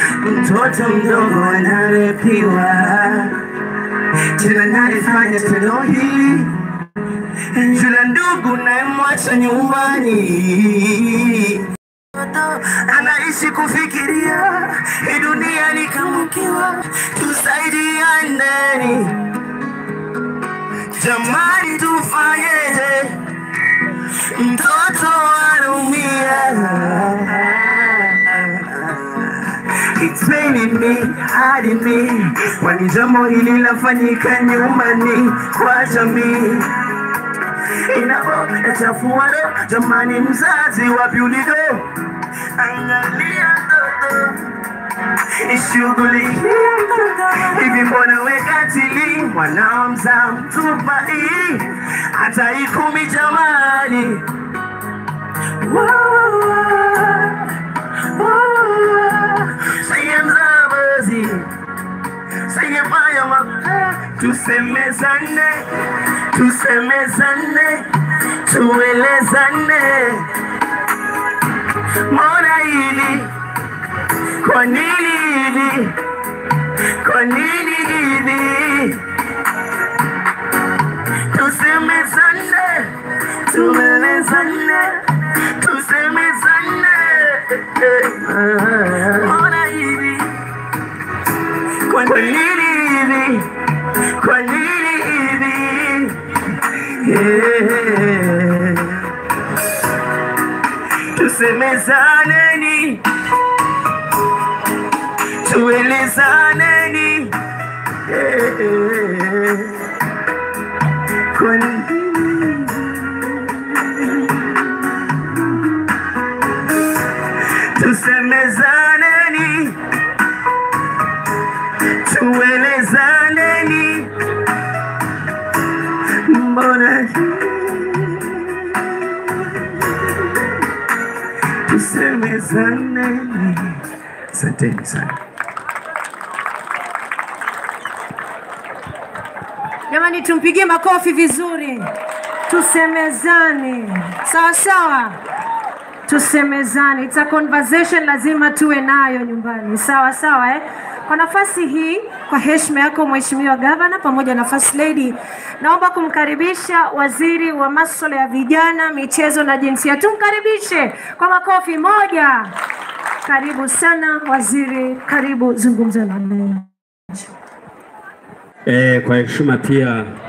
mtoto mdogo anarepiwa tena nalifanya tendo hili jula ndugu nayemwacha nyumbani anaishi kufikiria hii dunia ni kama kiwa tusaidiane jamani tufanyeje mtoto anaumia It's raining me, hadi me kwani jambo hili lafanyika nyumbani kwa jamii inapochafua roho jamani mzazi wapi uligo angalia mtoto ishughulikia hivi mbona wekatili mwanao mzaa mtupa hii hata ikumi jamani Saye mzabazi Saye fanya ma Tusemezane Tusemezane Tuelezane Mbona hili Kwa nini hivi Kwa nini hivi Tusemezane Tuelezane Tusemezane Mbona hivi Kwa nini hivi Kwa nini hivi Yeah. Tusemezaneni Tuelezaneni Yeah. Kwa nini Tusemezaneni Tuelezaneni Mbona Tusemezaneni Asanteni sana Jamani, tumpigie makofi vizuri, tusemezane sawa sawa, tusemezane. It's a conversation lazima tuwe nayo nyumbani, sawa sawa eh? Kwa nafasi hii, kwa heshima yako Mheshimiwa Gavana pamoja na First Lady, naomba kumkaribisha waziri wa masuala ya vijana, michezo na jinsia. Tumkaribishe kwa makofi moja. Karibu sana waziri, karibu zungumza na wananchi. E, kwa heshima pia